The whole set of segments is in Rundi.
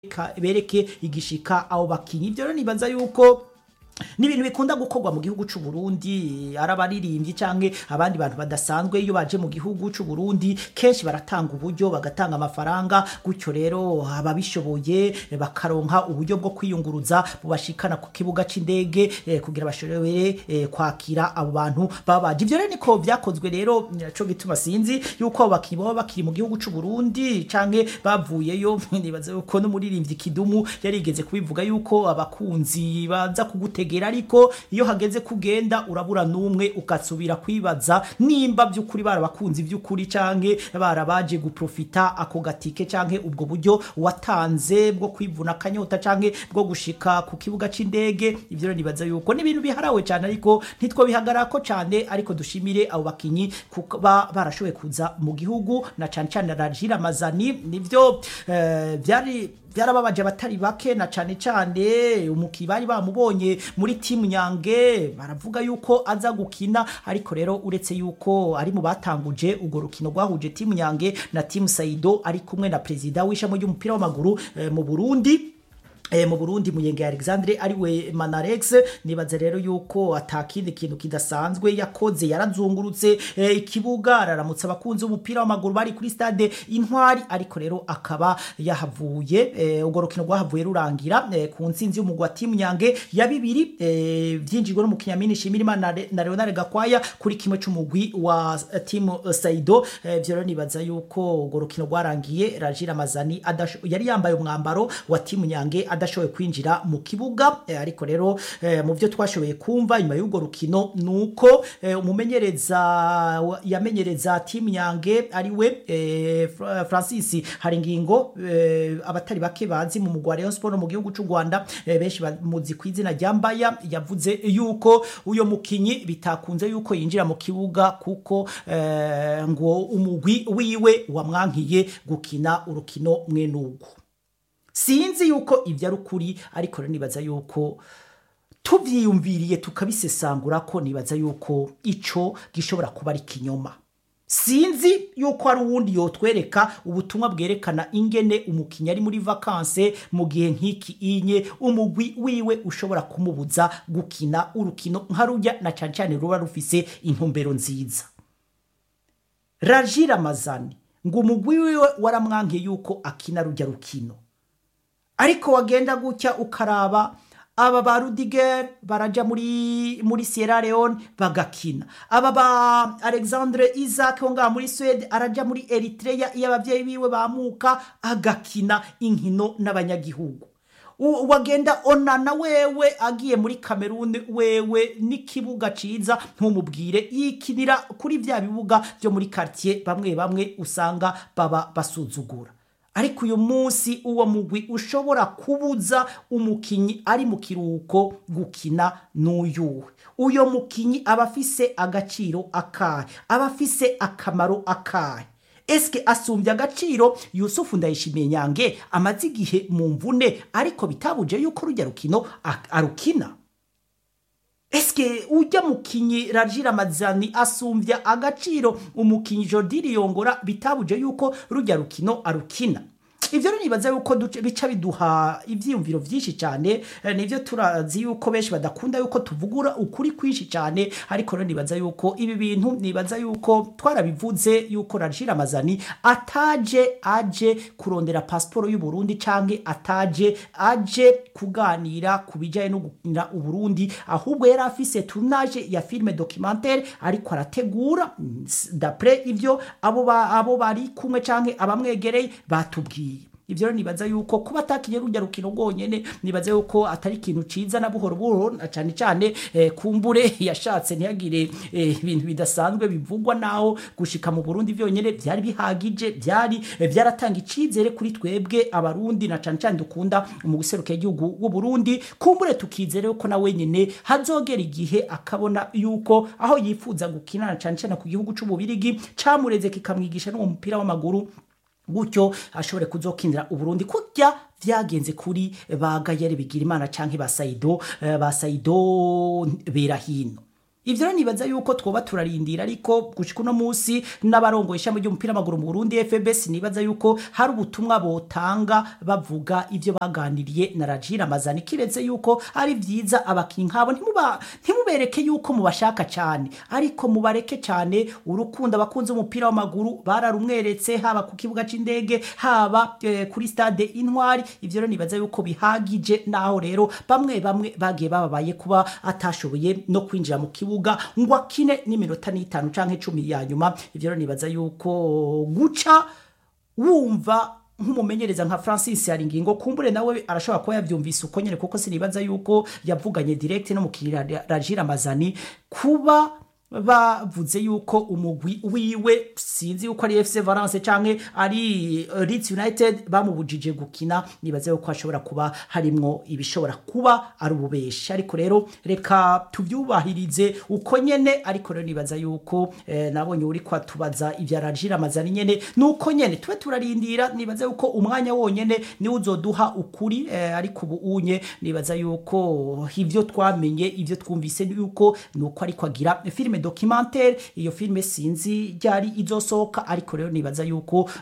ka- bereke igishika abo bakinyi ibyo rero nibaza yuko ni ibintu bikunda gukorwa mu gihugu c'u Burundi ari abaririmbyi canke abandi bantu badasanzwe iyo baje mu gihugu c'u Burundi kenshi baratanga uburyo bagatanga amafaranga gutyo rero ababishoboye eh, bakaronka uburyo bwo kwiyunguruza bubashikana ku kibuga c'indege eh, kugira bashobore eh, kwakira abo bantu baba baje ivyo rero niko vyakozwe rero nico gituma sinzi yuko abo bakinyi baba bakiri mu gihugu c'u Burundi canke bavuyeyo nibaza yuko n'umuririmbyi Kidumu yarigeze kubivuga yuko abakunzi baza kugutegera ariko iyo hageze kugenda urabura n'umwe ugasubira kwibaza nimba by'ukuri barabakunzi by'ukuri canke barabaje guprofita ako gatike canke ubwo buryo watanze bwo kwivuna akanyota canke bwo gushika ku kibuga c'indege ivyo rero nibaza yuko ni ibintu biharawe cane ariko ntitwo bihagarako cane ariko dushimire abo bakinyi kuba barashoboye kuza mu gihugu na cane cane Rajira Mazani nivyo eh, vyari byarababaje abatari bake na cane cane umuki bari bamubonye muri timu nyange baravuga yuko aza gukina ariko rero uretse yuko ari mu batanguje urwo rukino rwahuje timu nyange na timu Saido ari kumwe na perezida w'ishami ry'umupira w'amaguru eh, mu Burundi Eh, mu Burundi Muyenge Alexandre ariwe Manarex nibaze rero yuko atakindi kintu kidasanzwe yakoze yarazungurutse eh, ikibuga araramutsa abakunzi b'umupira w'amaguru bari kuri stade Intwari ariko rero akaba yahavuye eh, ubwo rukino rwahavuye rurangira eh, ku nsinzi y'umugwa timu Nyange ya bibiri eh, vyinjirwe n'umukinyamini Shimirimana na, Re- na Leonard Gakwaya kuri kimwe c'umugwi wa eh, timu eh, Saido eh, vyo rero nibaza yuko urwo rukino rwarangiye Rajira Mazani adasho, yari yambaye umwambaro wa timu Nyange adashoboye kwinjira mu kibuga eh, ariko rero eh, mu byo twashoboye kumva nyuma y'urwo rukino nuko eh, umumenyereza wa- yamenyereza timu Nyange ariwe eh, Fra- Francis Haringingo eh, abatari bake bazi mu mugwa Rayon Sport no mu gihugu c'u Rwanda eh, benshi bamuzi ku izina rya Mbaya yavuze yuko uyo mukinyi bitakunze yuko yinjira mu kibuga kuko eh, ngo umugwi wiwe wamwankiye gukina urukino mwenugu sinzi yuko ibyo ari ukuri ariko rero nibaza yuko tubyiyumviriye tukabisesangura ko nibaza yuko ico gishobora kuba ari kinyoma sinzi yuko hari uwundi yotwereka ubutumwa bwerekana ingene umukinnyi ari muri vakanse mu gihe nk'iki inye umugwi wiwe ushobora kumubuza gukina urukino nka rujya na cyane cyane ruba rufise intumbero nziza rajira amazani ngo umugwi wiwe waramwangiye yuko akina rujya rukino ariko wagenda gutya ukaraba aba ba rudiger baraja muri muri sierra leone bagakina aba ba alexandre isaac wo ngaha muri swede araja muri eritrea iyo abavyeyi biwe bamuka agakina inkino n'abanyagihugu U- wagenda onana wewe agiye muri kameruni wewe n'ikibuga ciza ntumubwire yikinira kuri vya bibuga vyo muri quartier bamwe bamwe usanga baba basuzugura ariko uyu munsi uwo mugwi ushobora kubuza umukinyi ari mu kiruhuko gukina n'uyuwe uyo mukinyi aba afise agaciro akahe aba afise akamaro akahe eske asumbye agaciro yusufu ndayishimiye nyange amaze igihe mu mvune ariko bitabuje yuko rujya rukino a- arukina eske ujya mukinyi rajira mazani asumbya agaciro umukinyi jordi riyongora bitabuje yuko rujya rukino arukina ivyo rero nibaza yuko duce- bica biduha ivyiyumviro vyinshi cyane eh, nivyo turazi yuko benshi badakunda yuko tuvugura ukuri kwinshi cyane ariko rero nibaza yuko ibi bintu nibaza yuko twarabivuze yuko rajira mazani ataje aje kurondera pasiporo y'u Burundi canke ataje aje kuganira ku bijyanye no gukinira uburundi ahubwo yari afise tunaje ya filime documentaire ariko arategura mm, s- dapre ivyo abo ba- abo bari kumwe canke abamwegereye batubwiye ivyo rero nibaza yuko kuba atakinye rujya rukino rwonyene nibaza yuko atari ikintu ciza na buhoro buhoro na cane cane eh, kumbure yashatse ntiyagire eh, ibintu bidasanzwe bivugwa naho gushika mu Burundi vyonyene vyari bihagije byari eh, vyaratanga icizere kuri twebwe abarundi na cane cane dukunda mu guserukira igihugu w'u Burundi kumbure tukizere yuko na wenyene hazogera igihe akabona yuko aho yifuza gukina na cane cane ku gihugu c'ububirigi camureze kikamwigisha no mu mupira w'amaguru gutyo ashobore kuzokinira uburundi kurya vyagenze kuri ba gayere bigira imana canke ba saido eh, ba saido berahino ivyo rero nibaza yuko twoba turarindira ariko gushika uno musi n'abarongoye ishami ry'umupira w'amaguru mu Burundi FBS nibaza yuko hari ubutumwa botanga bavuga ivyo baganiriye na Rajira Mazani kiretse yuko ari vyiza abakinyi nkabo ntimuba ntimubereke yuko mubashaka cyane ariko mubareke cyane urukundo abakunzi umupira w'amaguru bararumweretse haba ku kibuga c'indege haba eh, kuri stade Intwari ivyo rero nibaza yuko bihagije naho rero bamwe bamwe bagiye bababaye kuba atashoboye no kwinjira mu kibuga ngo akine n'iminota n'itanu canke cumi ya nyuma ivyo rero nibaza yuko guca wumva nk'umumenyereza nka Francis Haringingo kumbure nawe arashobora kuba yavyumvise uko nyene kuko sinibaza yuko yavuganye direct no mukirira Rajira Mazani kuba bavuze yuko umugwi wiwe sinzi yuko ari FC Valence canke ari uh, Leeds United bamubujije gukina nibaze yuko ashobora kuba harimwo ibishobora kuba ari ububeshi ariko rero reka tuvyubahirize uko nyene ariko rero nibaza yuko eh, nabonye uri kwatubaza ivya Rajira Mazani nyene nuko nyene tube turarindira nibaza yuko umwanya wonyene ni uzoduha ukuri eh, ariko ubu unye nibaza yuko ivyo twamenye ivyo twumvise yuko nuko ariko agira filime documentaire iyo filime sinzi ryari izosohoka ariko rero nibaza yuko uh,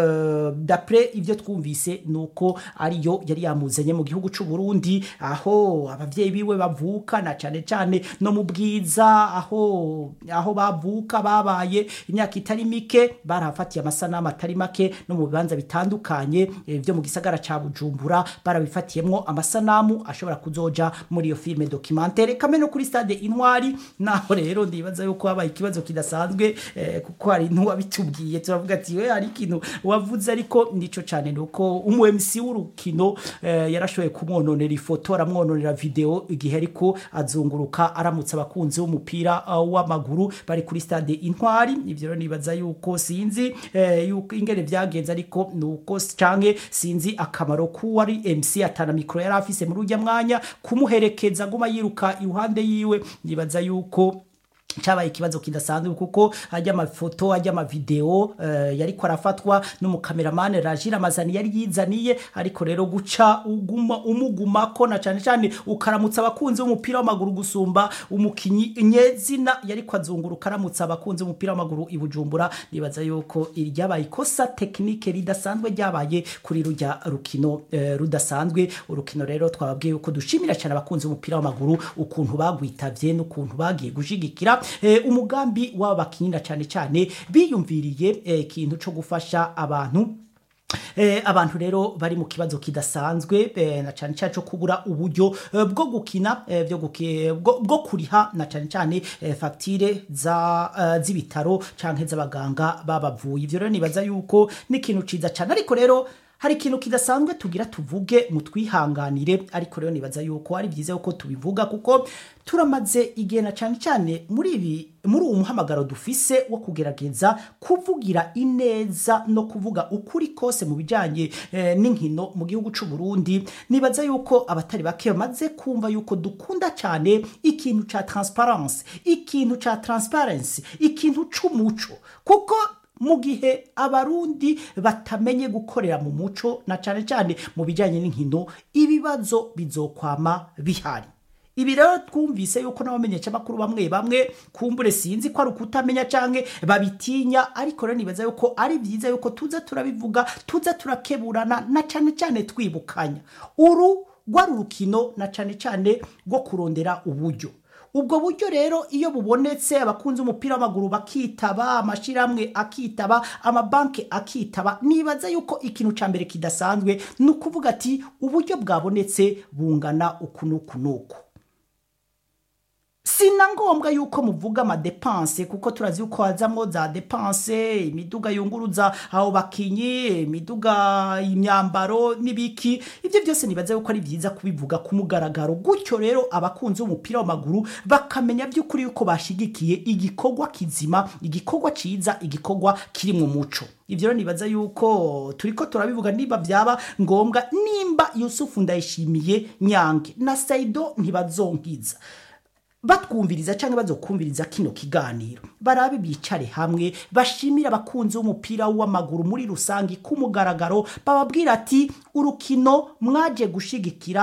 d'après ivyo twumvise nuko ariyo yari yamuzanye mu gihugu c'u Burundi aho abavyeyi biwe bavuka na cane cane no mu bwiza aho aho bavuka babaye imyaka itari mike barahafatiye amasanamu atari make no mu bibanza bitandukanye eh, vyo mu gisagara ca Bujumbura barabifatiyemwo amasanamu ashobora kuzoja muri iyo filime documentaire kamwe no kuri stade Intwari naho rero ndibaza yuko habaye ikibazo kidasanzwe eh, kuko hari ntuwabitubwiye turavuga ati we hari ikintu wavuze ariko nico cane nuko umu MC w'urukino eh, yarashoboye kumwononera ifoto aramwononera video igihe ariko azunguruka aramutse abakunzi b'umupira uh, w'amaguru bari kuri stade Intwari ivyo rero nibaza yuko sinzi eh, yuko ingene vyagenze ariko nuko canke sinzi akamaro kuwari MC atana mikro yari afise muri urya mwanya kumuherekeza aguma yiruka iruhande yiwe nibaza yuko cabaye ikibazo kidasanzwe kuko ajya amafoto ajya amavideo uh, yariko arafatwa n'umukameramane Rajira Mazani yari yizaniye ariko rero guca uguma umugumako na cane cane ukaramutsa abakunzi b'umupira w'amaguru gusumba umukinyi nyezina yariko azunguruka aramutsa abakunzi b'umupira w'amaguru i Bujumbura nibaza yuko iryabaye ikosa technique ridasanzwe ryabaye kuri rujya rukino uh, rudasanzwe urukino rero twababwiye yuko dushimira cyane abakunzi b'umupira w'amaguru ukuntu bagwitavye n'ukuntu bagiye gushigikira eh, umugambi w'aba bakinira cyane cyane biyumviriye ikintu eh, cyo gufasha abantu Eh, abantu rero bari mu kibazo kidasanzwe eh, na cyane cyane cyo kubura uburyo eh, bwo gukina eh, byo guki- bwo bwo kuriha na cyane cyane eh, facture za eh, z'ibitaro canke z'abaganga babavuye ivyo rero nibaza yuko ni ikintu ciza cyane ariko rero hari ikintu kidasanzwe tugira tuvuge mu twihanganire ariko rero nibaza yuko ari byiza yuko tubivuga kuko turamaze igihe na cyane cyane muri ibi muri uwo muhamagaro dufise wo kugerageza kuvugira ineza no kuvuga ukuri kose mu bijyanye eh, n'inkino mu gihugu cy'u Burundi nibaza yuko abatari bake bamaze kumva yuko dukunda cyane ikintu cya transparence ikintu cya transparency ikintu c'umuco kuko mu gihe abarundi batamenye gukorera mu muco na cyane cyane mu bijyanye n'inkino ibibazo bizokwama bihari ibi rero twumvise yuko n'abamenyeshamakuru bamwe bamwe kumbure sinzi ko ari ukutamenya canke babitinya ariko rero nibaza yuko ari byiza yuko tuza turabivuga tuza turakeburana na cane cane twibukanya uru rwari urukino na cane cane rwo kurondera uburyo ubwo buryo rero iyo bubonetse abakunzi umupira w'amaguru bakitaba amashyirahamwe akitaba amabanki akitaba nibaza yuko ikintu cya mbere kidasanzwe ni ukuvuga ati uburyo bwabonetse bungana uku n'uku n'uku sina ngombwa yuko muvuga amadepanse kuko turazi yuko hazamo za depanse imiduga yunguruza abo bakinyi imiduga imyambaro n'ibiki ibyo byose nibaza yuko ari byiza kubivuga ku mugaragaro gutyo rero abakunzi b'umupira w'amaguru bakamenya by'ukuri yuko bashigikiye igikorwa kizima igikorwa ciza igikorwa kiri mu muco ibyo rero nibaza yuko turiko turabivuga niba byaba ngombwa nimba yusufu ndayishimiye nyange na saido ntibazonkiza batwumviriza cyangwa bazokumviriza kino kiganiro barabe bicare hamwe bashimira abakunzi b'umupira w'amaguru muri rusange ku mugaragaro bababwira ati urukino mwaje gushigikira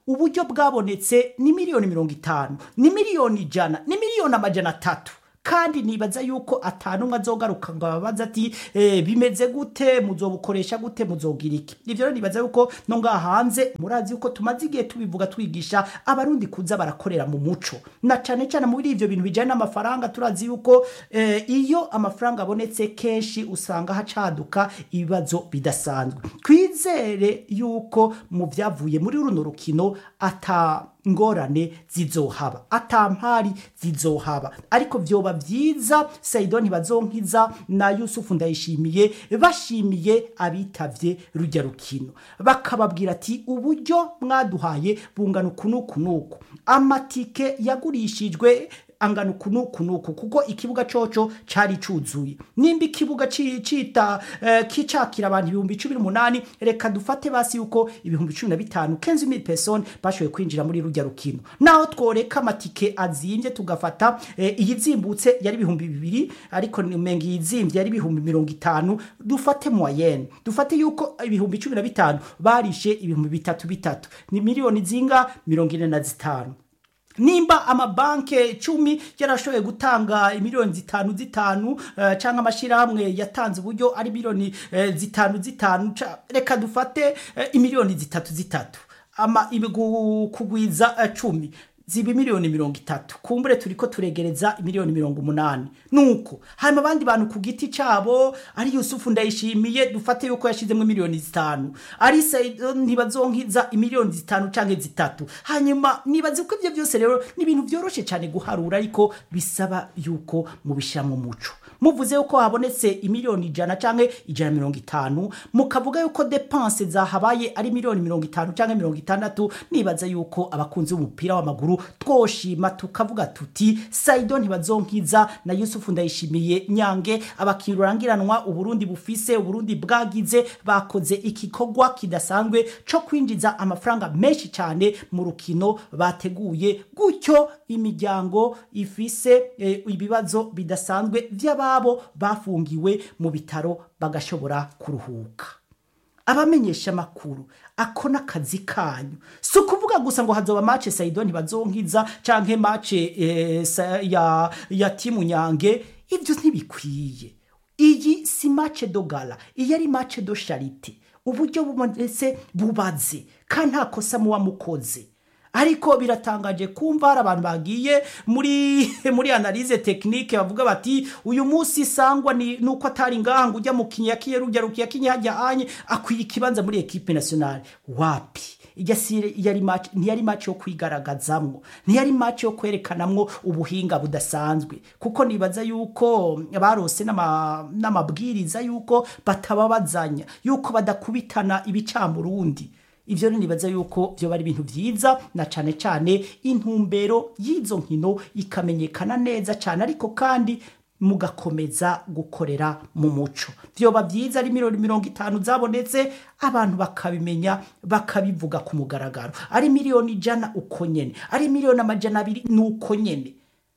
uburyo bwabonetse ni miliyoni mirongo itanu ni miliyoni ijana ni miliyoni amajana atatu kandi nibaza yuko atanumwe azogaruka ngo ababaza ati eh, bimeze gute muzobukoresha gute muzogira iki ivyo rero nibaza yuko no ngaha hanze murazi yuko tumaze igihe tubivuga twigisha abarundi kuza barakorera mu muco na cane cane muri ivyo bintu bijanye n'amafaranga turazi yuko eh, iyo amafaranga abonetse kenshi usanga hacaduka ibibazo bidasanzwe twizere yuko mu vyavuye muri runo rukino ata ngorane zizohaba atampari zizohaba ariko vyoba vyiza saido ntibazonkiza na yusufu ndayishimiye bashimiye abitavye rujya rukino bakababwira ati uburyo mwaduhaye bungana uku n'uku n'uku amatike yagurishijwe angana uku n'uku n'uku kuko ikibuga coco cari cuzuye nimba ikibuga ci- cita eh, kicakira abantu ibihumbi cumi n'umunani reka dufate basi yuko ibihumbi cumi na bitanu kenzi mil person bashoboye kwinjira muri rujya rukino naho tworeka amatike azimvye tugafata eh, iyizimbutse yari ibihumbi bibiri ariko menga iyizimvye yari ibihumbi mirongo itanu dufate moyenne dufate yuko ibihumbi cumi na bitanu barishe ibihumbi bitatu bitatu ni miliyoni zinga mirongo ine na zitanu nimba amabanke cumi yarashoboye gutanga miliyoni zitanu zitanu uh, cyangwa amashyirahamwe yatanze uburyo ari miliyoni uh, zitanu zitanu ca- reka dufate uh, imiliyoni zitatu zitatu ama ibigu- kugwiza uh, cumi ziba miliyoni mirongo itatu kumbure turiko turegereza miliyoni mirongo umunani nuko hanyuma abandi bantu ku giti cabo ari yusufu ndayishimiye dufate yuko yashizemo miliyoni zitanu ari Saido ntibazonkiza imiliyoni zitanu canke zitatu hanyuma nibaze ko ivyo byose rero ni ibintu vyoroshe cyane guharura ariko bisaba yuko mubishira mu muco muvuze yuko habonetse imiliyoni ijana canke ijana na mirongo itanu mukavuga yuko depense zahabaye ari miliyoni mirongo itanu canke mirongo itandatu nibaza yuko abakunzi b'umupira w'amaguru twoshima tukavuga tuti saido ntibazonkiza na yusufu ndayishimiye nyange abakinnyi rurangiranwa uburundi bufise uburundi bwagize bakoze igikorwa kidasanzwe co kwinjiza amafaranga menshi cyane mu rukino bateguye gutyo imiryango ifise eh, ibibazo bidasanzwe vy'ababo bafungiwe mu bitaro bagashobora kuruhuka abamenyesha amakuru ako n'akazi kanyu si ukuvuga gusa ngo hazoba mace saido ntibazonkiza canke mace eh, sa- ya, ya timu nyange ivyo ntibikwiye iyi si mace dogala iyi ari mace do sharite uburyo bubonetse bubaze kandi nta kosa muba mukoze ariko biratangaje kumva hari abantu bagiye muri muri analize tekinike bavuga bati uyu munsi sangwa ni nuko atari ngaha ngo ujya mu kinya kiye rujya rukiya kinya hajya anye akwiye ikibanza muri equipe nationale wapi ijya si yari match ntiyari match yo kwigaragazamwo ntiyari match yo kwerekanamwo ubuhinga budasanzwe kuko nibaza yuko barose n'ama- n'amabwiriza yuko batababazanya yuko badakubitana ibicamurundi ivyo rero nibaza yuko vyoba ari ibintu vyiza na cane cane intumbero y'izo nkino ikamenyekana neza cane ariko kandi mugakomeza gukorera mu muco vyoba vyiza ari miliyoni mirongo itanu zabonetse abantu bakabimenya bakabivuga ku mugaragaro ari miliyoni ijana uko nyene ari miliyoni amajana abiri ni uko nyene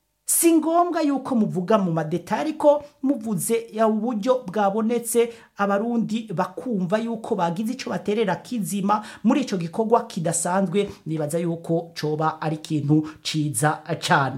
si ngombwa yuko muvuga mu madeta ariko muvuze ya uburyo bwabonetse abarundi bakumva yuko bagize ico baterera kizima muri ico gikorwa kidasanzwe nibaza yuko coba ari ikintu ciza cane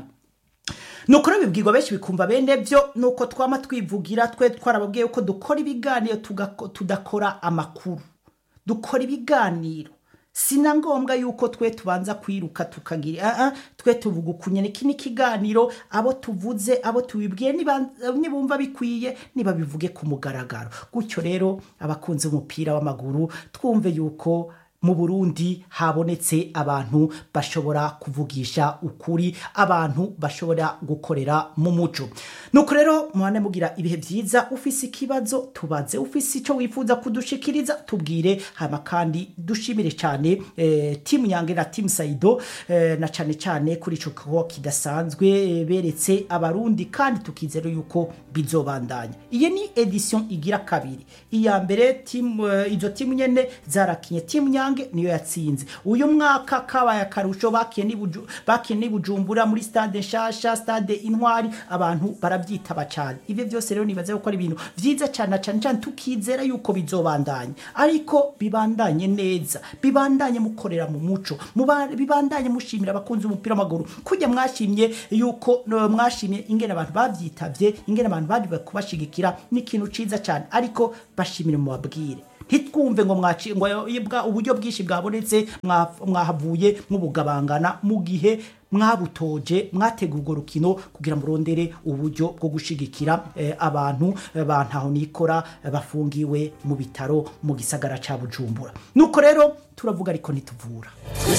nuko rero bibwirwa benshi bikumva bene byo nuko twama twivugira twe twarababwiye yuko dukora ibiganiro tugako- tudakora amakuru dukora ibiganiro sina ngombwa yuko twe tubanza kwiruka tukagira ah, ah, twe tuvuga ukunyene iki ni ikiganiro abo tuvuze abo tubibwiye niba- nibumva bikwiye niba bivuge ku mugaragaro gutyo rero abakunzi b'umupira w'amaguru twumve yuko mu burundi habonetse abantu bashobora kuvugisha ukuri abantu bashobora gukorera mu muco nuko rero muhane mugira ibihe byiza ufise ikibazo tubaze ufise icyo wifuza kudushikiriza tubwire hama kandi dushimire cyane eh, timu nyange na timu saido eh, na cyane cyane kuri ico kigo kidasanzwe eh, beretse abarundi kandi tukizera yuko bizobandanya iyi ni edition igira kabiri iya mbere timu eh, izo timu nyene zarakinye timu nyange Rumonge niyo yatsinze uyu mwaka kabaye akarusho bakiye ni Buju- bakiye ni Bujumbura muri stade nshasha stade intwari abantu barabyitaba cyane ibyo byose rero nibaza yuko ari ibintu vyiza cyane na cyane cyane tukizera yuko bizobandanya ariko bibandanye neza bibandanye mukorera mu muco muba- bibandanye mushimira abakunzi b'umupira w'amaguru kujya mwashimye yuko no, mwashimye ingene abantu bavyitavye ingene abantu bari kubashigikira ni ikintu ciza cyane ariko bashimire mu babwire ntitwumve ngo mwaci ngo bwa- uburyo bwinshi bwabonetse mwa- mwahavuye mubugabangana mu gihe mwabutoje mwategura urwo rukino kugira murondere uburyo bwo gushigikira eh, abantu eh, bantaho nikora eh, bafungiwe mu bitaro mu gisagara ca Bujumbura nuko rero turavuga ariko ntituvura